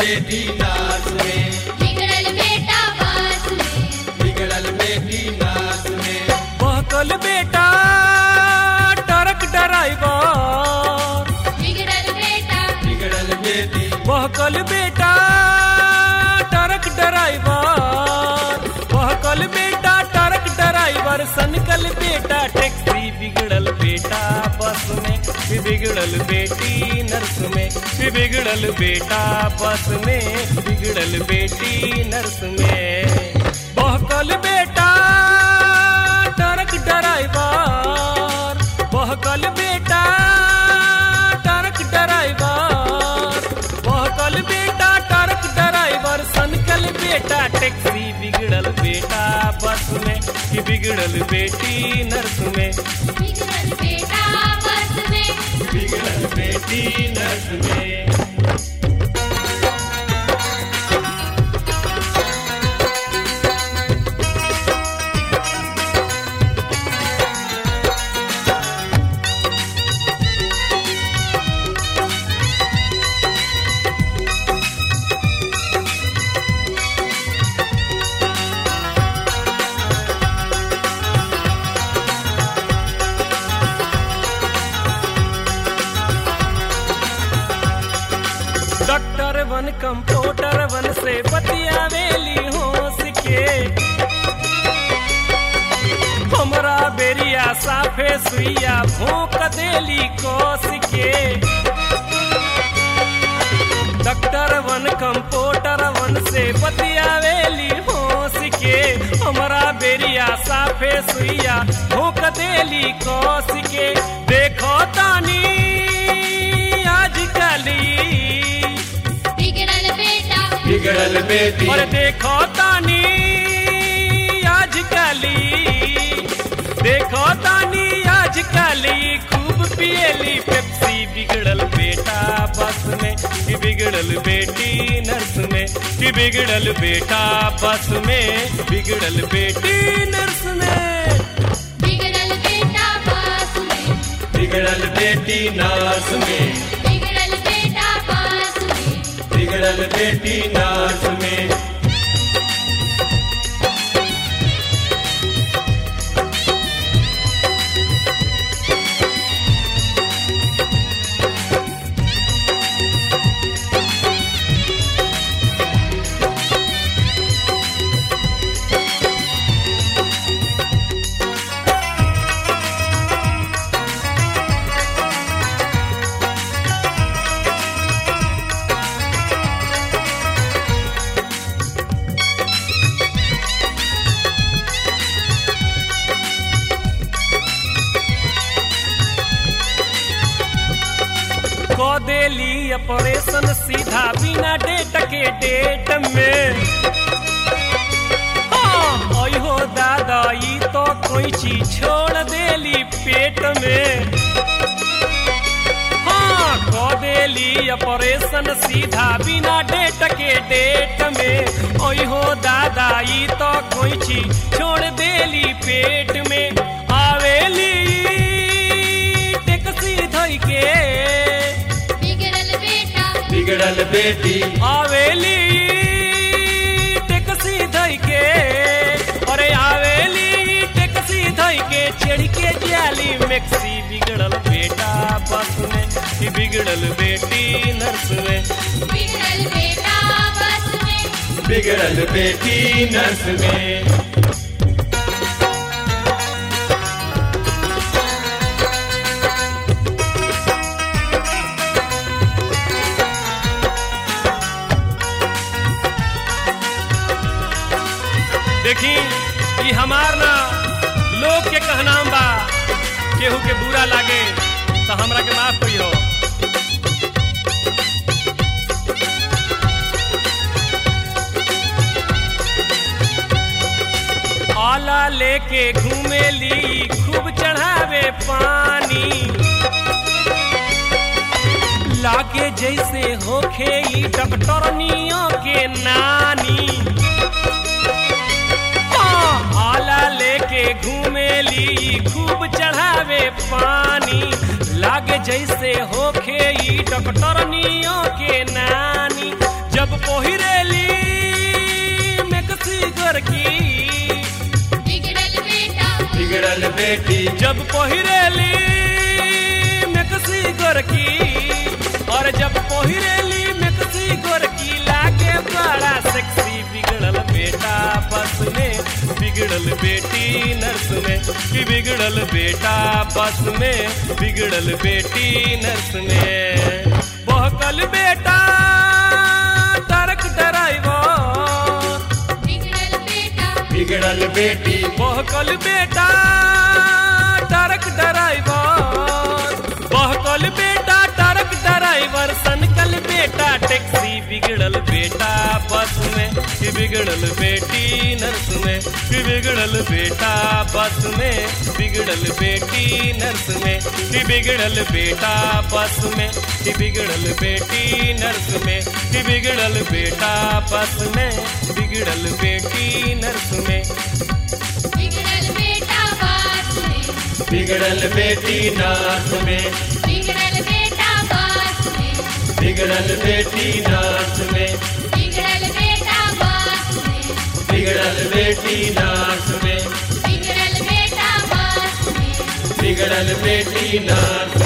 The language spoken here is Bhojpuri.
बेटी नाच में बिगड़ल बेटा बास में बिगड़ल बेटी नाच में बहकल बेटा ट्रक ड्राइवर बिगड़ल बेटा बिगड़ल बेटी बहकल बेटा ट्रक ड्राइवर बहकल बेटा ट्रक ड्राइवर सनकल बेटा टैक्सी बिगड़ल बेटा बस में फिर बिगड़ल बेटी नर्स में फिर बिगड़ल बेटा बस में बिगड़ल बेटी नर्स में बहकल बेटा ट्रक ड्राइवर बहकल बेटा ट्रक ड्राइवर बहकल बेटा ट्रक ड्राइवर सनकल बेटा टैक्सी बिगड़ल बेटा बस में कि बिगड़ल बेटी नर्स में बिगड़ल बेटा बस में बिगड़ल बेटी नर्स में डॉक्टर वन कंप्यूटर वन से बतियावेली होश के हमरा बेरिया साफे सुइया भोंक देली कोस के डॉक्टर वन कंप्यूटर वन से बतियावेली होश के हमरा बेरिया साफे सुइया भोंक देली कोस के देखो तानी आजकली बिगड़ल बेटा बिगड़ल बेटी और देखो तानी आजकली देखो तानी आजकली खूब पियली पेप्सी बिगड़ल बेटा बस में कि बिगड़ल बेटी नर्स में कि बिगड़ल बेटा बस में बिगड़ल बेटी नर्स में बिगड़ल बेटा बस में बिगड़ल बेटी नर्स में बिगड़ल बेटा बस में बिगड़ल बेटी नर्स में को देली ऑपरेशन सीधा बिना डेट के डेट में हाँ, ओय हो दादा ई तो कोई चीज छोड़ देली पेट में हाँ को देली ऑपरेशन सीधा बिना डेट के डेट में ओय हो दादा ई तो कोई चीज छोड़ देली पेट में आवेली टैक्सी धोई के बिगड़ल बेटा बिगड़ल बेटी आवेली टैक्सी धई के अरे आवेली टैक्सी धई के चढ़ के जाली मैक्सी बिगड़ल बेटा बस में कि बिगड़ल बेटी नर्स में बिगड़ल बेटा बस में बिगड़ल बेटी नर्स में देखी ई हमार ना लोग के कहनाम बा केहू के बुरा लागे तो हमरा के माफ करियो आला लेके घूमेली खूब चढ़ावे पानी लागे जैसे होखे ई डॉक्टरनियों के नानी आला लेके घूमेली खूब चढ़ावे पानी लागे जैसे होखे ई डॉक्टरनियों के नानी जब बेटी जब पहिरेली मेकसी गोरकी और जब पहिरेली मेकसी गोरकी लागे बड़ा सेक्सी बिगड़ल बेटा बस में बिगड़ल बेटी नर्स में कि बिगड़ल बेटा बस में बिगड़ल बेटी नर्स में बहकल बेटा ट्रक ड्राइवर बिगड़ल बेटा बिगड़ल बेटी बहकल बेटा ट्रक ड्राइवर बहकल बेटा ट्रक ड्राइवर सनकल बेटा टैक्सी बिगड़ल बेटा बस में कि बिगड़ल बेटी नर्स में कि बिगड़ल बेटा बस में बिगड़ल बेटी नर्स में कि बिगड़ल बेटा बस में कि बिगड़ल बेटी नर्स में कि बिगड़ल बेटा बस में बिगड़ल बेटी नर्स में बिगड़ल बेटा बात में बिगड़ल बेटी नाच में बिगड़ल बेटा बात में बिगड़ल बेटी नाच में बिगड़ल बेटा बात में बिगड़ल बेटी नाच में बिगड़ल बेटा बात में बिगड़ल बेटी नाच